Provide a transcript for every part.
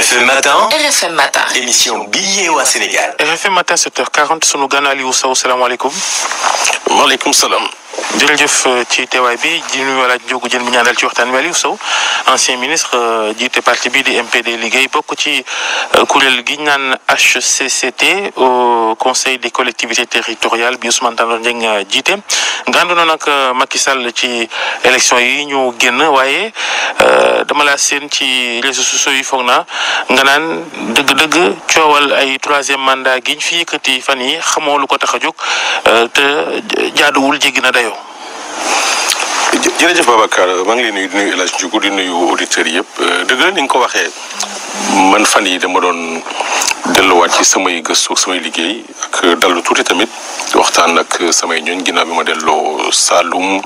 RFM Matin, RFM Matin. émission bi yeewaa Sénégal. RFM matin 7h40 sunu gan Aliou Sow salaamaaleykum. maaleykum salaam. jërëjëf ci teewaay bi di nuyu wala jógu jën bi ñaanal ci waxtaan wi Aliou Sow ancien ministre jiite parti bi di MPD liggéey bokk ci kuréel gi ñu naan HCCT au conseil des collectivités territoriales bi Ousmane Tanor Dieng jiite. nga àndoon nag Macky Sall ci élection yi ñu génn waaye dama laa seen ci réseaux sociaux yi foog naa nga naan dëgg-dëgg coowal ay troisième mandat gi ñu fi yëkkati fan yi xamoo lu ko tax a jóg te jaaduwul jéggi na dayoo. jërëjëf Babacar maa ngi leen nuyu di nuyu El Hadj Ndioukou di nuyu auditeurs yëpp dëgg la ni nga ko waxee man fan yi dama doon delluwaat ci samay gëstu samay liggéey ak dallu tuuti tamit waxtaan ak samay ñooñ ginnaaw bi ma delloo Saloum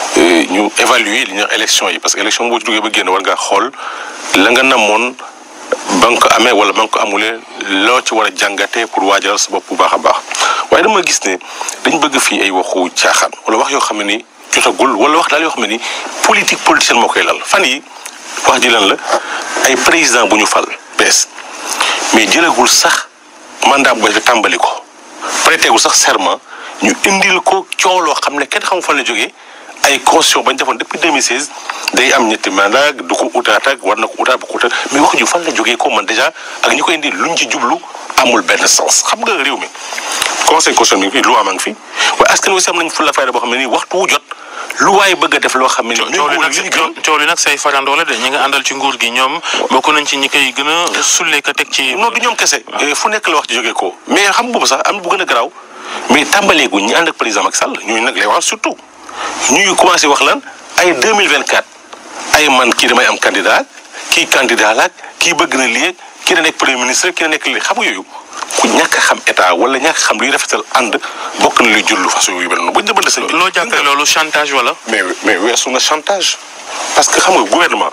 ñu évaluer li ñuy wax élection yi parce que élection boo ci duggee ba génn war ngaa xool la nga namoon ba nga ko amee wala ba nga ko amulee loo ci war a jàngatee pour waajal sa bopp bu baax a baax waaye dama gis ne dañ bëgg fii ay waxu caaxaan wala wax yoo xam ne ni jotagul wala wax daal yoo xam ne ni politique politicienne moo koy lal fan yi wax ji lan la ay président bu ñu fal bees mais jëlagul sax mandat bu bees tàmbali ko prêtégul sax serment ñu indil ko coow loo xam ne kenn xamu fan la jógee ay constitution bañ defoon depuis 2016 day am ñetti mandat du ko utaat ak war na ko utaat bu ko utaat mais wax ju fan la jógee ko man déjà ak ñi koy indi luñ ci jublu amul benn sens xam nga réew mi conseil constitutionnel mi ngi fi loi maa ngi fi waaye askan wi si am nañ fulla fayda boo xam ne nii waxtu wu jot lu waaye bëgg a def loo xam ne nii. coow li nag coow li nag say farandoo la de ñi nga àndal ci nguur gi ñoom bokk nañ ci ñi koy gën a sulle ka teg ci. non du ñoom kese fu nekk la wax ji jógee ko mais xam boobu sax am na bu gën a garaaw mais tàmbaleegu ñi ànd ak président Macky Sall ñooñu nag lay wax surtout ñuy commencé wax lan ay 2024 ay man kii damay am candidat kii candidat laak kii bëgg na lii kii na nekk premier ministre kii na nekk lii xam nga yooyu ku ñàkk a xam état wala ñàkk a xam luy rafetal ànd bokk na luy jullu façon yu mel noonu buñ demande sëñ bi. loo jàppee loolu chantage wala. mais mais weesu na chantage parce que xam nga gouvernement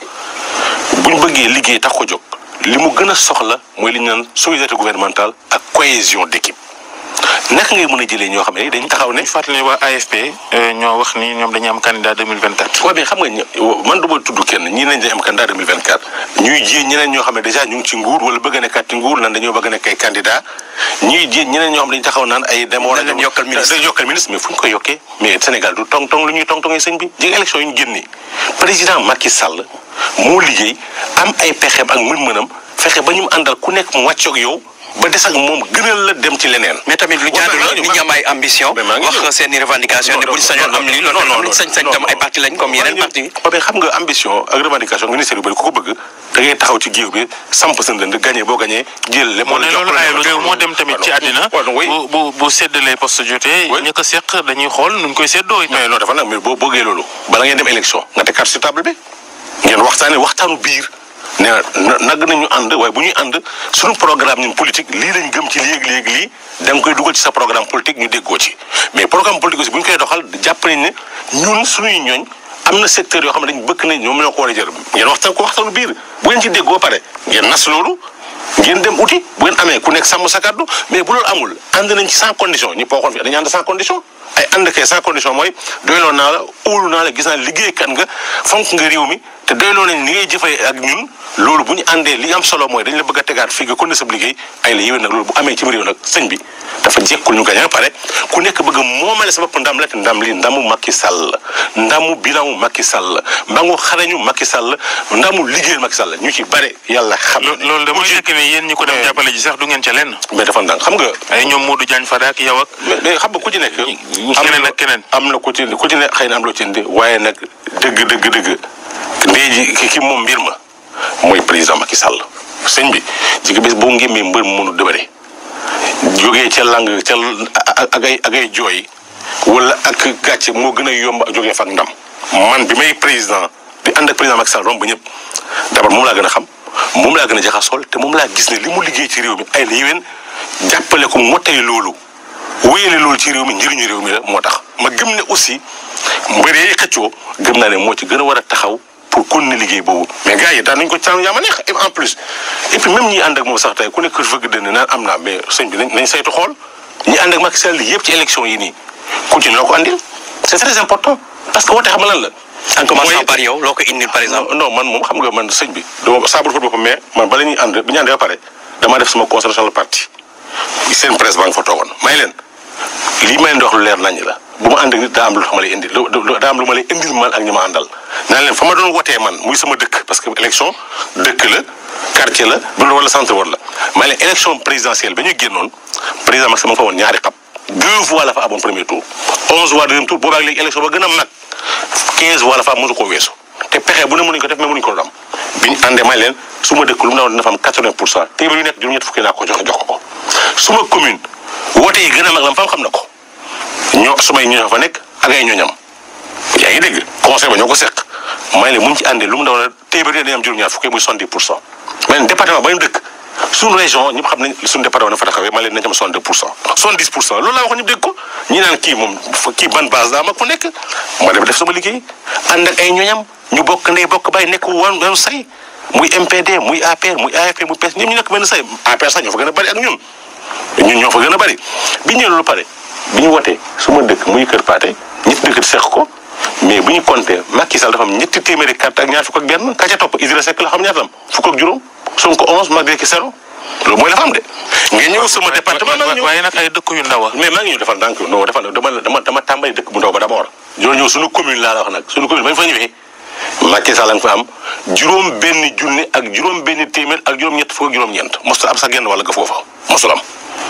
buñ bëggee liggéey tax ko jóg li mu gën a soxla mooy li ñu naan solidarité gouvernementale ak cohésion d'équipe naka ngay mën a jëlee ñoo xam ne dañ taxaw ne. ñu fàttali ne waa AFP ñoo wax ni ñoom dañuy am candidat 2024. waaw mais xam nga man du ma tudd kenn ñii nañ dañ am candidat 2024 ñuy ji ñeneen ñoo xam ne déjà ñu ngi ci nguur wala bëgg a nekkaat ci nguur nan dañoo bëgg a nekk ay candidat ñuy ji ñeneen ñoo xam ne dañu taxaw naan ay dem war a dem yokkal ministre yokkal ministre mais fu ñu koy yokkee mais Sénégal du tong tong lu ñuy tong tongee sëñ bi ji élection yi ñu génni président Macky Sall moo liggéey am ay pexeem ak mën-mënam fexe ba ñu mu àndal ku nekk mu wàccoog yow ba des ak moom gënal la dem ci leneen. mais tamit lu jaadu la nit ñi am ay ambition. wax seen i revendication ne bu ñu sañoon am lii loolu am nañ sañ-sañ tam ay parti lañ comme yeneen parti yi. mais xam nga ambition ak revendication ministère yu bëri ku ko bëgg da ngay taxaw ci géew bi samp sa ndënd gagné boo gagné jël lépp. moo ne loolu ayul réew moo dem tamit ci àddina. bu bu bu séddalee poste jotee. ñi ko seq dañuy xool nuñ koy séddoo. mais non dafa nag mais boo bëggee loolu bala ngeen dem élection nga teg carte sur table bi ngeen waxtaanee waxtaanu biir nee na nag nañu ànd waaye bu ñuy ànd suñu programme ñun politique lii lañ gëm ci léegi léegi lii da nga koy dugal ci sa programme politique ñu déggoo ci mais programme politique aussi bu ñu koy doxal jàpp nañ ne ñun suñuy ñooñ am na secteur yoo xam ne dañ bëgg nañ ñoom ñoo ko war a jël ngeen waxtaan ko waxtaanu biir bu ngeen ci déggoo pare ngeen nas loolu ngeen dem uti bu ngeen amee ku nekk sàmm sa kàddu mais bu loolu amul ànd nañ ci sans condition ñi pooxoon fi dañu ànd sans condition ay ànd kay sans condition mooy doyloo naa la óolu naa la gis naa liggéeykat nga fonk nga réew mi te doyloo nañ li ngay jëfee ak ñun loolu bu ñu àndee li am solo mooy dañ la bëgg a tegaat fii nga kon ne sa liggéey ay la yéwén nag loolu bu amee ci réew nag sëñ bi dafa jekkul ñu gañ a pare ku nekk bëgg a moomale sa bopp ndam la te ndam li ndamu Macky Sall ndamu bilamu Macky Sall mbangu xarañu Macky Sall ndamu liggéeyal Macky Sall ñu ci bare yàlla xam loolu de mooy fekk ne yéen ñi ko dem jàppale ji sax du ngeen ca lenn. mais dafa ndànk xam nga. ay ñoom Modou Diagne Fada ak yow ak. mais xam nga ku ci nekk. keneen ak keneen. am na ku ci ku ci ne xëy na am loo ci indi waaye nag dëgg dëgg dëgg ndey ji ki ki moom mbir ma mooy président Macky Sall sëñ bi ci bés boo ngémmee mbër mu mënu dëbëre jógee ca lang ca ak ay ak ay jooy wala ak gàcce moo gën a yomb ak jógee fa ak ndam man bi may président di ànd ak président Macky Sall romb ba ñëpp d'abord moom laa gën a xam moom laa gën a jaxasool te moom laa gis ne li mu liggéey ci réew mi ay la yéwén jàppale ko mottali loolu wéyale loolu ci réew mi njëriñu réew mi la moo tax ma gëm ne aussi mbëree xëccoo gëm naa ne moo ci gën a war a taxaw pour continuer liggéey boobu mais gars yi daan nañ ko caan yaa ma neex et en plus et puis même ñi ànd ak moom sax tey ku nekk fëgg dënn naan am naa mais sëñ bi nañ nañ saytu xool ñi ànd ak Macky Sall yëpp ci élection yi nii ku ci noo ko andil c'est très important parce que woote xam lan la en commençant par yow loo ko indil par exemple. non man moom xam nga man sëñ bi dama saabu fa boppam mais man bala ñuy ànd bi ñu àndee ba pare damaa def sama concertation le parti seen presse baa nga fa toogoon may leen lii may leen di wax lu leer nañ la bu ma ànd ak nit daa am lu ma lay indil daa am lu ma lay indil man ak ñi ma àndal naan leen fa ma doon wotee man muy sama dëkk parce que élection dëkk la quartier la bu wala centre war la may leen élection présidentielle ba ñu génnoon président Macky Sall ma nga fa woon ñaari xab deux voix la fa amoon premier tour onze voix deuxième tour boobaag léegi élection ba gën a mag quinze voix la fa am mosu koo weesu te pexe bu ne mënuñ ko def mais mënuñ ko doon am bi ñu àndee may leen su ma dëkk lu mu ne woon dina fa am quatre-vingt pour cent téeméer yu nekk juróom-ñett fukki naa ko jox jox ko ko su ma commune woote yi gën a mag la fam xam na ko ñoo sumay ñoo fa nekk ak ay ñooñam yaa ngi dégg conseil ba ñoo ko seq may leen mu ñu ci àndee lu mu ne woon téeméer yi dañuy am juróom-ñaar fukki muy soixante-dix pour cent mais département ba ñu dëkk suñu région ñëpp xam nañ suñu département na fa taxawee ma leen nañ am 62 pour cent 70 pour cent loolu laa wax ñëpp dégg ko ñi naan kii moom kii ban base daa mag fu nekk ma dem def sama liggéey ànd ak ay ñoñam ñu bokk ndey bokk bàyyi nekk wan wan say muy MPD muy APR muy AFP muy PS ñoom ñu nekk benn say APR sax ñoo fa gën a bari ak ñun ñun ñoo fa gën a bari bi ñu loolu pare bi ñu wotee su ma dëkk muy Kër Paate ñetti dëkk seq ko mais bu ñu compté Macky Sall dafa am ñetti téeméeri carte ak ñaar fukk ak benn ka ca topp Idrissa Seck la xam ñaata am fukk ak juróom Sonko 11 Macky Sall zéro loolu mooy la fa am de. nga ñëw sama département maa ngi ñëw waaye nag ay dëkk yu ndaw mais maa ngi ñëw defal ndànk non defal dama dama dama tàmbali dëkk bu ndaw ba d'abord. loolu ñëw suñu commune laa la wax nag suñu commune ba ñu fa ñëwee Macky Sall nga fa am juróom benn junni ak juróom benn téeméer ak juróom-ñett fukk ak juróom-ñeent mosul am sax genn wala ga foofa mosul am.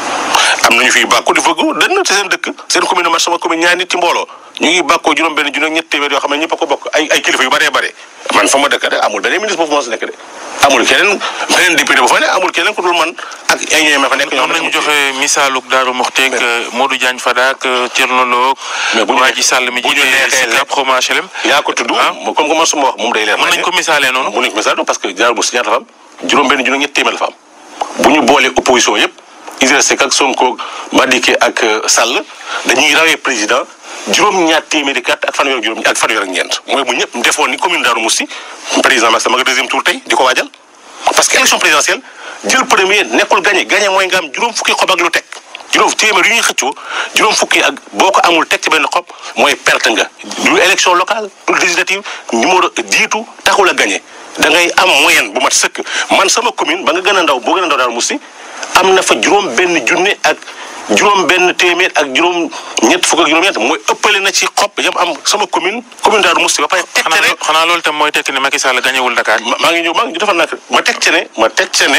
am nañu fiy bàkku di fëggu dënn ci seen dëkk seen commune man sama commune ñaari nit ci mbooloo ñu ngi bàkkoo juróom benn junni ak ñett téeméer yoo xam ne ñëpp a ko bokk ay ay kilifa yu bëree bëri man fa ma dëkk de amul beneen ministre boobu moo si nekk de amul keneen beneen député bu fa ne amul keneen ku dul man ak ay ñooy ma fa nekk ñoom nañu joxe misaaluk Daaru Moxteeg Modou Diagne Fada ak Thierno Lo mais bu ñu waa ji Sall mi bu ñu jiite neexee Sicap Xoma HLM yaa ko tudd ah. comme que man su ma wax moom day leer mën nañ ko misaalee noonu mën nañ ko misaal parce que jaar bu si ñaata fa am juróom benn junni ñett téeméer la fa am bu ñu boolee opposition yëpp Idrissa Seck ak Sonko Madické ak Sall dañuy rawee président juróom ñaar téeméeri carte ak fanweer ak juróom ak fanweer ak ñeent mooy bu ñëpp defoon ni commune Darou Moussi président Macky Sall ma nga deuxième tour tey di ko waajal parce que élection présidentielle jël premier nekkul gagné gagné mooy nga am juróom fukki xob ak lu teg juróom téeméer yu ñuy xëccoo juróom fukki ak boo ko amul teg ci benn xob mooy perte nga du élection locale du législative numéro jiitu taxul a gagné da ngay am moyenne bu mat sëkk man sama commune ba nga gën a ndaw boo gën a ndaw Darou Moussi am na fa juróom benn junne ak juróom benn téeméer ak juróom ñett fukk ak juróom ñett mooy ëppale na ci xob yam am sama commune commune Darou Moussi ba pare teg xanaa ne loo- xanaa loolu tam mooy tekki ne Macky Sall gañewul Dakar ma maa ngi ñëw maa ngi defal naa ko ma teg ca ne ma teg ca ne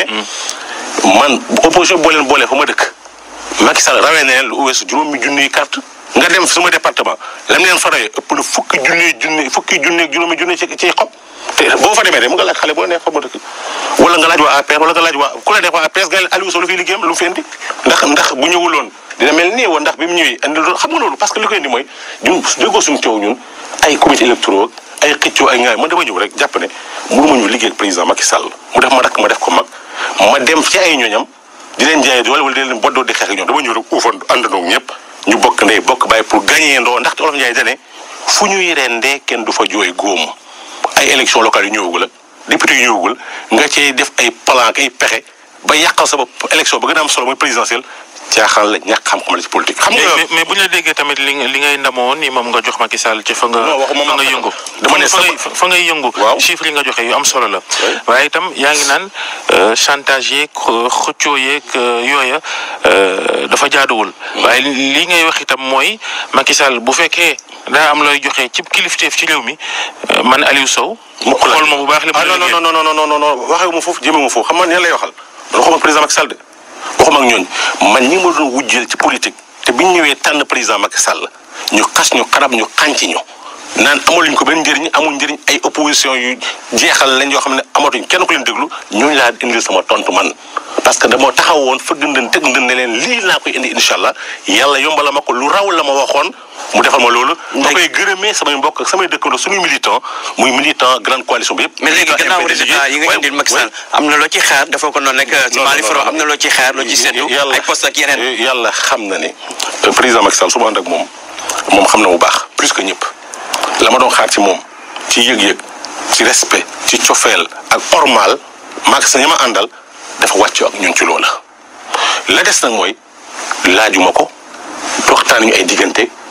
man opposition boo leen boolee fa ma dëkk Macky Sall rawee na leen lu weesu juróomi junniy carte nga dem sama département lam leen fa rawee ëpp na fukki junni junni fukki junni ak juróomi junni ci ci xob te boo fa demee de mu nga laaj xale boo neex fa ma dëkk wala nga laaj waa APR wala nga laaj waa ku la neex waa APR nga leen Aliou Sow lu fiy liggéeyam lu mu fi indi ndax ndax bu ñëwuloon dina mel nii woon ndax bi mu ñëwee andi loolu xam nga loolu parce que li koy indi mooy ñun déggoo suñu coow ñun ay comité électoraux ay xëccoo ay ngaay man dama ñëw rek jàpp ne mënu ma ñu liggéey ak président Macky Sall mu def ma rakk ma def ko mag ma dem ci ay ñooñam di leen jaayee doole wala di leen boddoo di xeex ak ñoom dama ñëw rek uufan àndandoo ak ñëpp ñu bokk ndey bokk bàyyi pour gagner ndoo ndaxte olof Ndiaye dane fu ñuy rendee kenn du fa jooy góom ay élection locale yu ñëwagul la député yu ñëwagul nga cee def ay plan ak ay pexe ba yàqal sa bopp élection ba gën a am solo mooy présidentielle caaxaan la ñàkk xam-xam la ci politique. xam mais nga mais- mais bu ñu la déggee tamit li nga li ngay ndamoo ni moom nga jox Macky Sall ci fa nga Non, waxuma fa nga Macky yëngu dama ne fa ngay sama- fa ngay yëngu Waaw. chiffre yi nga joxe yu am solo la Oui. waaye itam yaa ngi naan euh, chantage yeeg xë- xëccoo yeeg euh, yooya euh, dafa jaaduwul waaye li ngay wax itam mooy Macky Sall bu fekkee daa am looy joxe ci kilifteef ci réew mi euh, man Aliou Sow mukk la xool ma bu baax li ma ah la non liggéey. non non non non non non waxewu ma foofu jëmee ma foofu xam nga ne lay waxal waxuma ak président Macky Sall de waxuma ak ñooñ man ñi ma doon wujjeel ci politique te biñ ñëwee tànn président Macky Sall ñu xas ñu xarab ñu xànc ñu naan amaluñ ko benn njëriñ amul njëriñ ay opposition yu jeexal lañ yoo xam ne amatuñ kenn ku leen déglu ñooñu laa indil sama tontu man parce que dama taxaw woon fëgg ndën teg ndën ne leen lii laa koy indi incha allah yàlla yombala ma ko lu raw la ma waxoon mu defal ma loolu. ma koy gërëmee samay mbokk ak samay dëkkandoo suñuy militant muy militant grande coalition bi yëpp. mais léegi militant gannaaw MPD résultat yi nga indil Macky Sall am na loo ci xaar dafa ko noonu rek ci non, Mali non, Faro non. am na loo ci xaar loo ci séntu yàlla ay poste ak yeneen yàlla xam na ne euh, président Macky Sall su ma ànd ak moom moom xam na bu baax plus que ñëpp la ma doon xaar ci moom ci yëg-yëg ci respect ci cofeel ak ormal Macky Sall ñi ma àndal dafa wàcc ak ñun ci loola. la des nag mooy laajuma ko waxtaan ñu ay diggante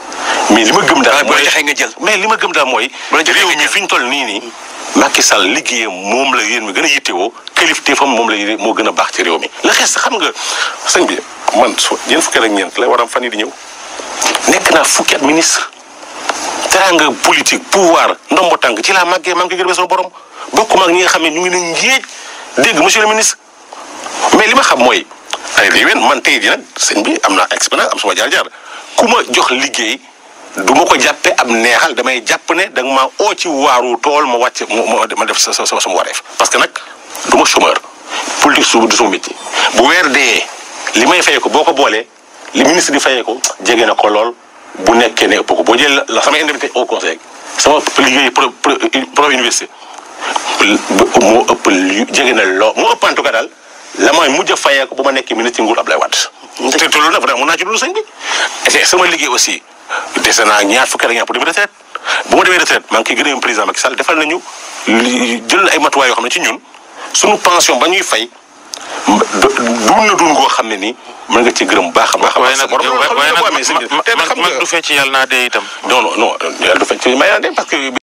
mais li ma gëm daal bu la mooy joxee nga jël. mais li ma gëm daal mooy la joxee réew nga mi jël. fi ñu toll nii nii Macky Sall liggéeyam moom la yéen mi gën a yittewoo kilifteefam moom la yéen moo gën a baax ci réew mi la xees xam nga sëñ bi man su ñeent fukki at ak ñeent lay war a am fan yi di ñëw nekk naa fukki at ministre teranga politique pouvoir ndombo tànk ci laa màggee maa ngi koy gërëm sama borom bokkuma ak ñi nga xam ne ñu ngi ne ngéej dégg monsieur le ministre mais li ma xam mooy ay déwén man tey jii nag sëñ bi am naa expérience am suma jaar-jaar ku ma jox liggéey du ma ko jàppe am neexal damay jàpp ne da nga maa oo ci waaru tool ma wàcc ma ma def sa sa sama wareef parce que nag du ma chômeur politique su du sama métier bu weer dee li may fayee ko boo ko boolee li ministre di fayee ko jege na ko lool bu nekkee ne ëpp ko boo jëlee la sama indemnité au conseil sama liggéey pro pro pro université moo ëpp lu jege na loo moo ëpp en tout cas daal la may mujj a fayee ko bu ma nekkee ministre ci nguur Abdoulaye Wade. te te loolu nag vraiment mun naa ci dund sëñ bi. te sama liggéey aussi dese naa ñaar fukki at ak ñaar pour dem retraite bu ma demee retraite maa ngi koy gërëm président Macky Sall defal nañu li jël na ay matuwaay yoo xam ne ci ñun suñu pension ba ñuy fay duun na duun goo xam ne nii mën nga ci gërëm baax a baax. waaye nag waaye nag te xam mag nga du fecc yàlla naa dee itam. non non non yàlla du fekk ci may naa dem parce que.